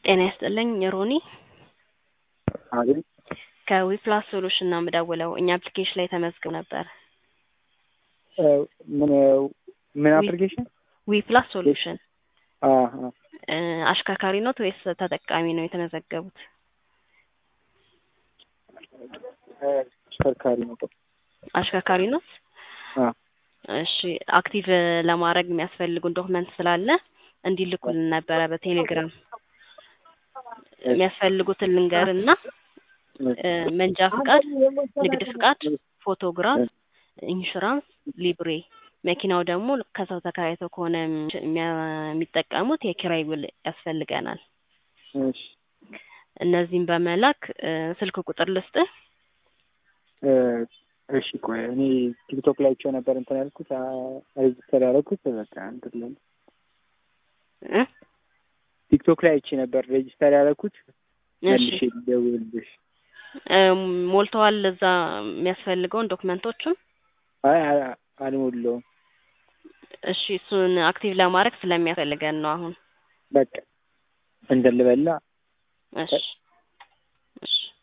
ጤና ይስጥልኝ ሮኒ አቤት ከዊፕላስ ሶሉሽን ነው የምደውለው። እኛ አፕሊኬሽን ላይ ተመዝግብ ነበር። ምን ምን አፕሊኬሽን? ዊፕላስ ሶሉሽን አሀ እ አሽከርካሪ ኖት ወይስ ተጠቃሚ ነው የተመዘገቡት? አሽከርካሪ ነው። አሽከርካሪ ኖት? አ እሺ አክቲቭ ለማድረግ የሚያስፈልጉን ዶክመንት ስላለ እንዲልኩልን ነበረ በቴሌግራም የሚያስፈልጉትን ልንገርና እ መንጃ ፍቃድ፣ ንግድ ፍቃድ፣ ፎቶግራፍ፣ ኢንሹራንስ፣ ሊብሬ መኪናው ደግሞ ከሰው ተከራይተው ከሆነ የሚያ- የሚጠቀሙት የኪራይ ውል ያስፈልገናል። እሺ እነዚህም በመላክ እ ስልክ ቁጥር ልስጥህ። እ እሺ ቆይ እኔ ቲክቶክ ላይ አይቼው ነበር እንትን ያልኩት ሬጅስተር ያደረኩት በቃ እንትን ላይ እ ቲክቶክ ላይ አይቼ ነበር ሬጅስተር ያደረኩት እሺ መልሼ ልደውልልሽ። እ ሞልተዋል እዛ የሚያስፈልገውን ዶክመንቶቹን? አይ አ- አልሞላውም። እሺ እሱን አክቲቭ ለማድረግ ስለሚያስፈልገን ነው አሁን። በቃ እንትን ልበላ እሺ እሺ